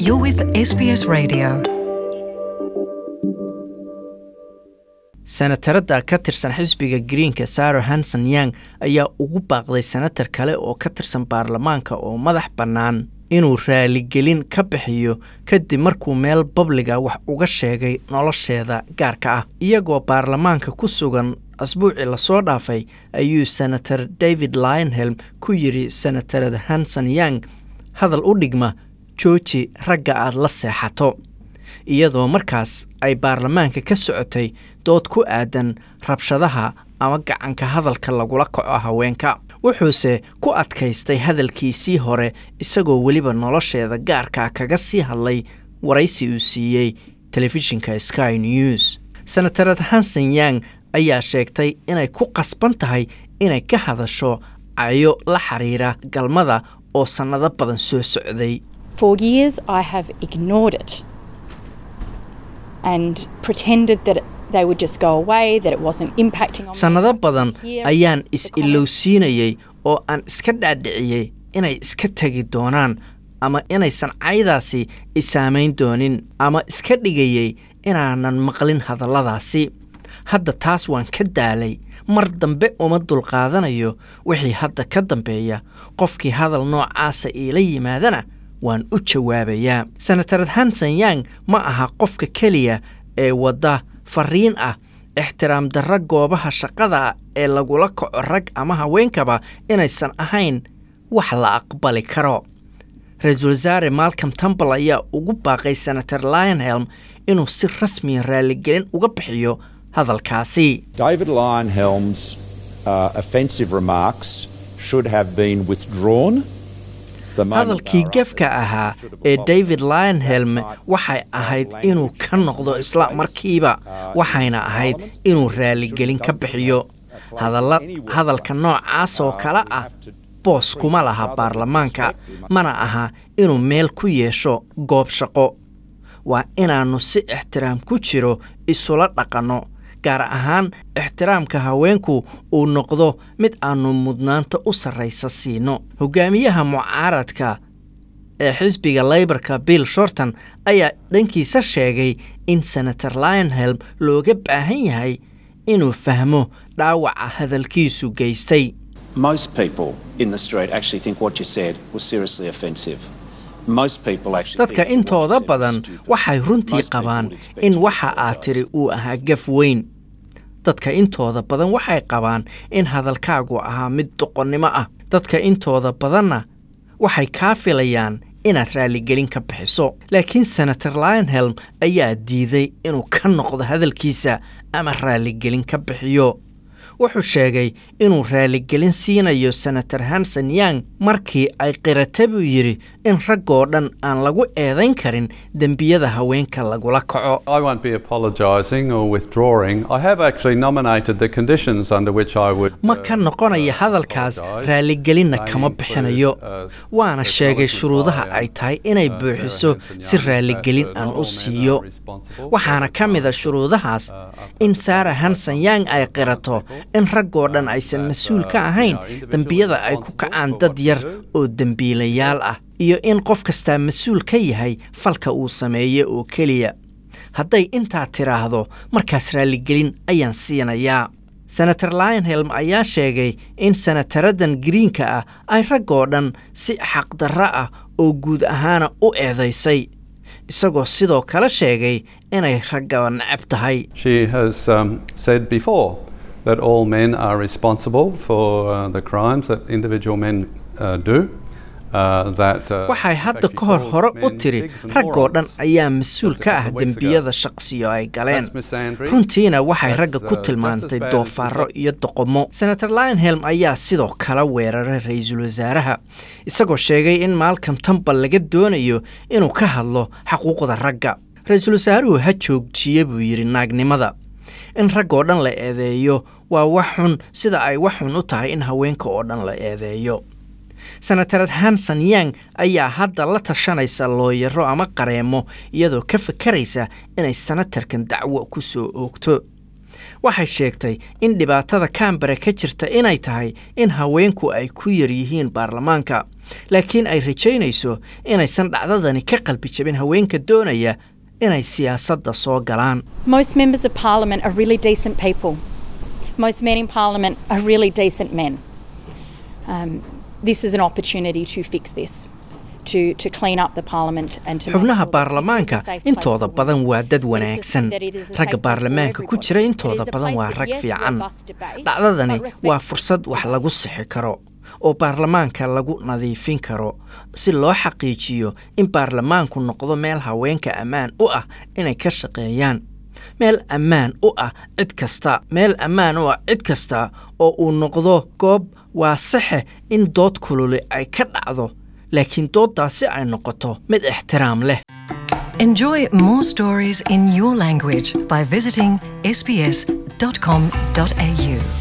You're with SBS Radio. senatarada ka tirsan xisbiga greenka saro hanson yang ayaa ugu baaqday senatar kale oo ka tirsan baarlamaanka oo madax bannaan inuu raaligelin ka bixiyo kadib markuu meel babliga wax uga sheegay nolosheeda gaarka ah iyagoo baarlamaanka ku sugan asbuucii lasoo dhaafay ayuu senator david lionhelm ku yidhi senatarada hanson yang hadal u dhigma jooji ragga aad la seexato iyadoo markaas ay baarlamaanka ka socotay dood ku aadan rabshadaha ama gacanka hadalka lagula kaco haweenka wuxuuse ku adkaystay hadalkiisii hore isagoo weliba nolosheeda gaarkaa kaga sii hadlay waraysi uu siiyey telefishinka sky news senatarad hanson yang ayaa sheegtay inay ku qasban tahay inay ka hadasho cayo la xiriira galmada oo sannado badan soo socday For years, I have ignored it and pretended that it, they would just go away, that it wasn't impacting on me. sannado badan Here, ayaan the is-ilowsiinayey oo aan iska dhaadhiciyey inay iska tegi doonaan ama inaysan caydaasi isaamayn doonin ama iska dhigayey inaanan maqlin hadalladaasi hadda taas waan ka daalay mar dambe uma dulqaadanayo wixii hadda ka dambeeya qofkii hadal noocaasa iila yimaadana waan u jawaabayaa senatarad hanson yang ma aha qofka keliya ee wadda fariin ah ixtiraam darra goobaha shaqada ee lagula kaco rag ama haweenkaba inaysan ahayn wax la aqbali karo ra-iisul wasaare malcom tumbal ayaa ugu baaqay senator lionhelm inuu si rasmiya raaligelin uga bixiyo hadalkaasi David Lionhelm's uh, offensive remarks should have been withdrawn. The moment hadalkii they were gefka uttered. ahaa Should have ee apologised david that lionhelm night. waxay ahayd Language inuu ka was noqdo no isla place, markiiba uh, waxayna in ahayd Parliament. inuu Should raaligelin have ka done bixiyo that place hadalla in any hadalka workplace. noocaas oo Uh, kale we ah have to boos treat kuma each laha other with baarlamaanka respect. We must- mana aha inuu meel ku yeesho goob shaqo waa inaannu si ixtiraam ku jiro isula dhaqanno gaar ahaan ixtiraamka haweenku uu noqdo mid aannu mudnaanta u sarraysa siino hogaamiyaha mucaaradka ee xisbiga leybarka bill shorton ayaa dhankiisa sheegay in senator lionhelm looga baahan yahay inuu fahmo dhaawaca hadalkiisu geystay Most people in the street actually think what you said was seriously offensive. Most people actually dadka think that what you intooda said was badan stupid. waxay runtii Most people qabaan would expect in you to waxa aad apologise. tiri uu ahaa gaf weyn dadka intooda badan waxay qabaan in hadalkaagu ahaa mid doqonnimo ah dadka intooda badanna waxay kaa filayaan inaad raaligelin ka bixiso laakiin senator lionhelm ayaa diiday inuu ka noqdo hadalkiisa ama raaligelin ka bixiyo wuxuu sheegay inuu raaligelin siinayo senator hanson yang markii ay qirata buu yidhi in raggoo dhan aan lagu eedayn karin dembiyada haweenka lagula kaco I won't be apologising or withdrawing. I have actually nominated the conditions under which I would. ma uh, ka noqonaya uh, hadalkaas apologise. raaligelinna They kama include, bixinayo uh, waana sheegay acknowledgement shuruudaha by, ay um, tahay inay uh, buuxiso Sarah Hanson si Young raaligelin that, uh, aan not u all men siiyo are responsible for waxaana the ka mid a crimes, shuruudahaas uh, are in perpetrated saara by hanson some yang ay other qirato people, in raggoo dhan um, aysan that, mas-uul uh, ka you ahayn know, individually dembiyada ay ku responsible kacaan for dad what you yar do. oo dembiilayaal ah iyo in qof kastaa mas-uul ka yahay falka uu sameeyo oo keliya hadday intaa tiraahdo markaas raaligelin ayaan siinayaa senator lionhelm ayaa sheegay in senataradan greenka ah ay raggoo dhan si xaqdarro ah oo guud ahaana u eedaysay isagoo sidoo kale sheegay inay raggaba necab tahay She has um, said before that all men are responsible for uh, the crimes that individual men uh, do. Uh, that, uh, waxay in hadda fact, she ka hor calls hore u men tiri pigs and raggoo dhan morons. ayaa mas-uul Just a ka ah couple of weeks ago. dembiyada shaqsiyo ay galeen That's misandry. runtiina waxay That's, ragga ku uh, tilmaantay just as bad as doofaarro this- iyo doqomo senator lionhelm ayaa sidoo kale weeraray ra-iisul wasaaraha isagoo sheegay in malcom tumbal laga doonayo inuu ka hadlo xaquuqda ragga ra-iisul wasaaruhu ha joogjiye buu yidhi naagnimada in raggoo dhan la eedeeyo waa wax xun sida ay wax xun u tahay in haweenka oo dhan la eedeeyo senatarad hanson yang ayaa hadda la tashanaysa looyaro ama qareemo iyadoo ka fakaraysa inay senatarkan dacwo ku soo oogto waxay sheegtay in dhibaatada kambare ka jirta inay tahay in haweenku ay ku yar yihiin baarlamaanka laakiin ay rajaynayso inaysan dhacdadani ka qalbi jabin haweenka doonaya inay siyaasadda soo galaan Most members of parliament are really decent people. Most men in parliament are really decent men. Um, this is an opportunity to fix this, to, to clean up the parliament and to make xubnaha sure that it is a baarlamaanka safe place intooda for badan women. waa dad It is a- wanaagsan that it is a ragga safe place for baarlamaanka ku everybody. jira It intooda is a badan place waa of, rag yes, fiican robust debate, dhacdadani but respectful waa fursad wax lagu sixi karo oo baarlamaanka lagu nadiifin karo si loo xaqiijiyo in baarlamaanku noqdo meel haweenka ammaan u ah inay ka shaqeeyaan meel ammaan u ah cid kasta meel ammaan u ah cid kasta oo uu noqdo goob waa saxe in dood kululi ay ka dhacdo laakiin dooddaasi ay noqoto mid ixtiraam leh Enjoy more stories in your language by visiting sbs.com.au.